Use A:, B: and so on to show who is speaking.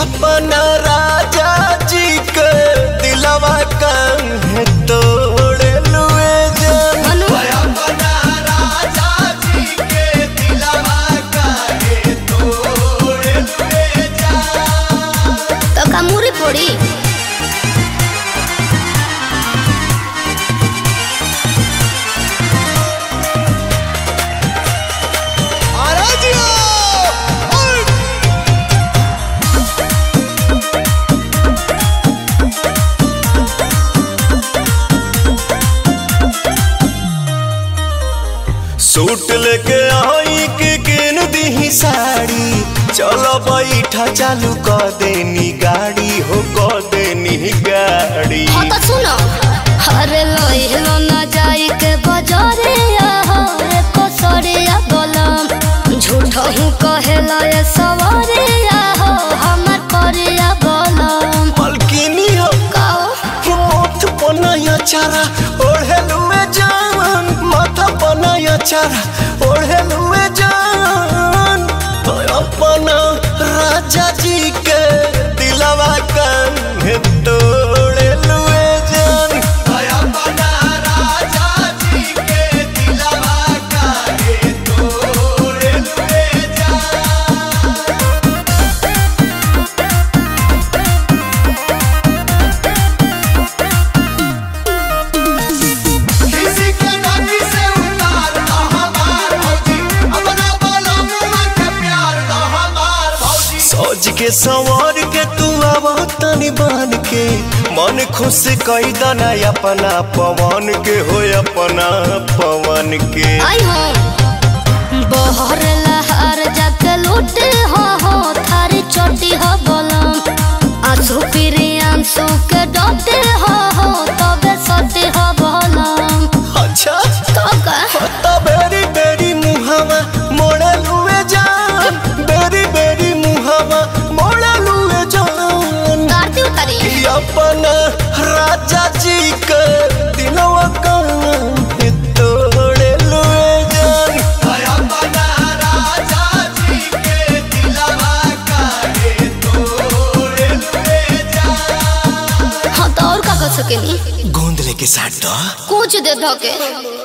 A: अपना राजा जी के दिलवा काहे तोड़े लुए जान
B: मनु
A: अपना राजा जी के दिलवा काहे तोड़े लुए जान
B: तो का मुरी पड़ी
A: सूट लेके आई के किन दी साड़ी चलो बैठा चालू कर देनी गाड़ी हो कर देनी गाड़ी
B: हाँ तो सुनो अरे लोहिलो ना जाई के बजारे हो रे कोसरे बोलम झूठ हूँ कहेला ये सवारे हो हमर करे बोलम
A: मलकिनी हो
B: काओ
A: मोथ पनाया चारा ओढ़े लुए जान माथा पनाया चारा ओढ़े लुए जान तो अपना राजा जी के दिलवा काहे तोड़े लुए जान अपना राजा जी के दिलवा काहे तोड़े लुए जान किसी के नाती से उतार दो हमार भौजी अपना बोलो मुआ के प्यार दो हमार भौजी सोच के सवार के तू आव तनी बन के मन खुश कई दना अपना पवन के हो अपना पवन के
B: आई हो बहर लहर जाके लूटे हो हो थारी चोटी हो बोलम आंसू पीरी आंसू के डोटे हो हो तबे सटे हो बोलम
A: अच्छा
B: तो का
A: तो बेरी बेरी मुहावा मोड़े लुए जान बेरी बेरी मुहावा मोड़े लुए जान
B: गाड़ी उतारी
A: कि अपना राजा जी के दिलवा काहे तोड़े लुए जान अपना राजा जी के दिलवा काहे तोड़े लुए जान
B: हाँ तो और का कर सकेली
A: गोंद लेके साथ दो
B: कुछ दे धोके